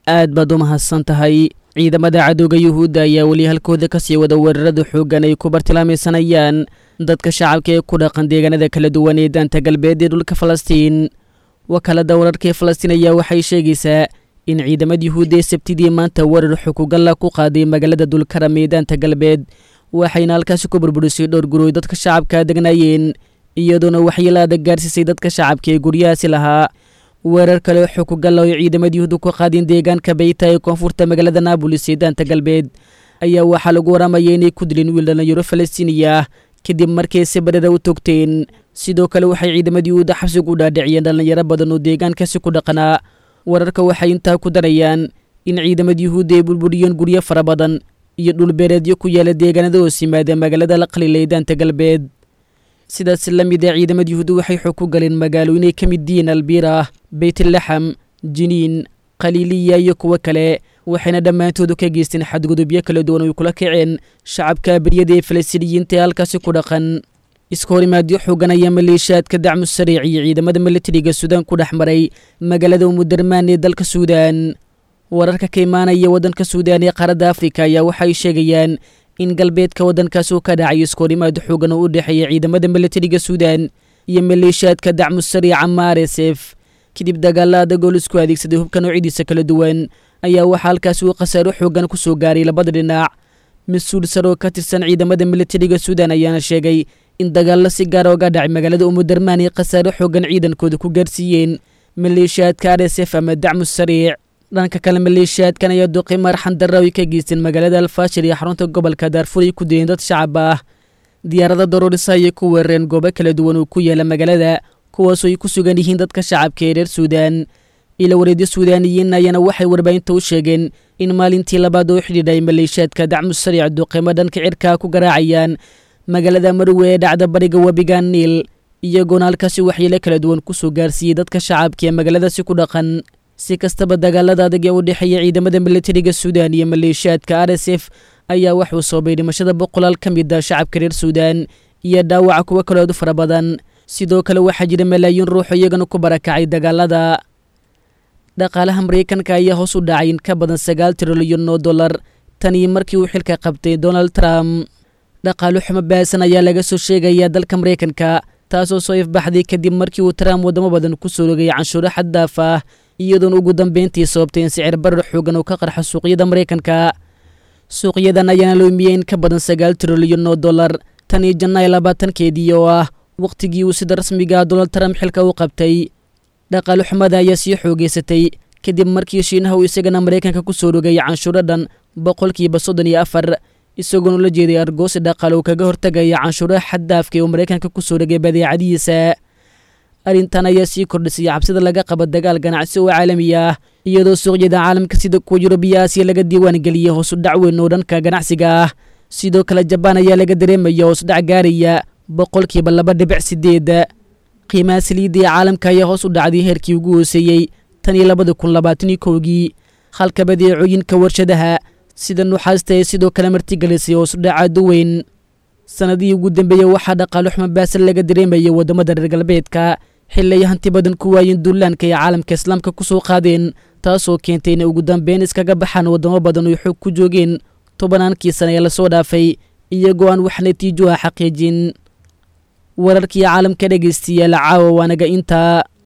aad baad u mahadsan tahay ciidamada cadowga yuhuudda ayaa weli halkooda ka sii wada weerarada xooggan ay ku bartilmaamaysanayaan dadka shacabka ee ku dhaqan deegaanada kala duwan ee daanta galbeed ee dhulka falastiin wakaalada wararka ee falastiin ayaa waxay sheegaysaa in ciidamada yuhuudda ee sabtidii maanta weerar xukugalla ku qaaday magaalada dulkaram ee daanta galbeed waxayna halkaasi ku burburisay dhowr guroy dadka shacabka degnaayeen iyadoona waxyeelaada gaarsiisay dadka shacabka ee guryahaasi lahaa weerar kale oo xukugalla oo ciidamada yuhuudda ku qaadeen deegaanka beyta ee koonfurta magaalada naabolis ee daanta galbeed ayaa waxaa lagu waramaya inay ku dileen wiil dhalinyaro falastiiniya ah kadib markay si badhara u togteen sidoo kale waxay ciidamada yuhuudda xabsigu u dhaadhiciyeen dhallinyaro badan oo deegaankaasi ku dhaqanaa wararka waxay intaa ku darayaan in ciidamada yuhuudda ay burburiyeen guryo fara badan iyo dhulbeereedyo ku yaala deegaanada hoos yimaada magaalada la qalila ee daanta galbeed sidaas la mid a ciidamada yuhuudda waxay xog ku galeen magaalooyin ay ka mid yihiin albiirah beytlaxam jiniin khaliiliya iyo kuwo kale waxayna dhammaantoodu ka geysteen xadgudubyo kala duwan oy kula kaceen shacabka beryada ee falastiiniyiinta ee halkaasi ku dhaqan iska horimaadyo xoogan ayaa maleeshiyaadka dacmu sariic iyo ciidamada militariga suudaan ku dhex maray magaalada umudarmaan ee dalka suudaan wararka ka imaanaya waddanka suudaan ee qaaradda afrika ayaa waxay sheegayaan in galbeedka waddankaas uu ka dhacayo iska horimaad xoogan oo u dhexeeya ciidamada militariga suudaan iyo maleeshiyaadka dacmu sariica ma r s f kadib dagaalla adagoo la isku adeegsaday hubka noocyadiisa kala duwan ayaa waxaa halkaasi uu khasaaro xoogan ku soo gaaray labada dhinac mas-uul sare oo ka tirsan ciidamada militariga suudaan ayaana sheegay in dagaallo si gaara oga dhacay magaalada umudarmaan ay khasaaro xoogan ciidankooda ku gaarsiiyeen maleeshiyaadka r s f ama dacmu sariic dhanka kale maleeshiyaadkan ayaa duqi marxan darra ay ka geysteen magaalada alfaashir iyo xarunta gobolka daarfur ay ku dileen dad shacab ah diyaarada daroorisa ayay ku weerareen goobo kala duwan oo ku yaala magaalada kuwaasoo ay ku sugan yihiin dadka shacabka ee reer suudaan ila wareedyo suudaaniyiin ayaana waxay warbaahinta u sheegeen in maalintii labaad oo xidhiidhay maleeshiyaadka dacmu sariic duqimo dhanka cirkaa ku garaacayaan magaalada marwe ee dhacda bariga webiga niil iyagoona halkaasi waxyeelo kala duwan kusoo gaarsiiyey dadka shacabka ee magaaladaasi ku dhaqan si kastaba dagaalada adag ee u dhexeeya ciidamada militariga suudaan iyo maleeshiyaadka r s f ayaa waxuu soobay dhimashada boqolaal ka mid a shacabka reer suudaan iyo dhaawaca kuwo kaloodu fara badan sidoo kale waxaa jira malaayiin ruuxo iyagana ku barakacay dagaalada dhaqaalaha maraykanka ayaa hoos u dhacay in ka badan sagaal trilyan oo dollar tanii markii uu xilka qabtay donald trump dhaqaalo xumo baasan ayaa laga soo sheegayaa dalka maraykanka taasoo soo ifbaxday kadib markii uu trump waddamo badan ku soo rogay canshuuro xaddaaf ah iyadoona ugu dambeyntii sababtay in sicir barar xoogan uu ka qarxo suuqyada maraykanka suuqyadan ayaana loomiyey in ka badan sagaal trilyan oo dollar tan iyo janaayo labaatankeedii oo ah wakhtigii uu sida rasmiga donald trump xilka u qabtay dhaqaalo xumada ayaa sii xoogeysatay kadib markii shiinaha uu isagana maraykanka ku soo rogay canshuuro dhan boqolkiiba soddon iyo afar isagoona la jeeday argoosi dhaqaale uu kaga hortagaya canshuuraha xaddaafka ee uu maraykanka ku soo rogay badeecadihiisa arrintan ayaa sii kordhisay cabsida laga qabo dagaal ganacsi oo caalami ah iyadoo suuqyada caalamka sida kuwa yurubiya aasiya laga diiwaan geliyey hoosudhac weyn oo dhanka ganacsiga ah sidoo kale jabaan ayaa laga dareemaya hoosudhac gaaraya boqolkiiba laba dhibic sideed qiimaha saliidda ee caalamka ayaa hoos u dhacday heerkii ugu hooseeyey tan iyo labada kun labaataniyo kowgii halka badeecooyinka warshadaha sida nuxaasta ee sidoo kale martigelisay hoosudhacaadu weyn sanadihii ugu dambeeyey waxaa dhaqaalo xumo baasan laga dareemayay waddamada reer galbeedka xili ay hanti badan ku waayeen duulaanka ay caalamka islaamka ku soo qaadeen taasoo keentay inay ugu dambeyn iskaga baxaan waddamo badan oo xoog ku joogeen tobannaankii sana ee lasoo dhaafay iyagoo aan wax natiijo ah xaqiijin wararkii caalamka dhegaystiyaal caawa waanaga intaa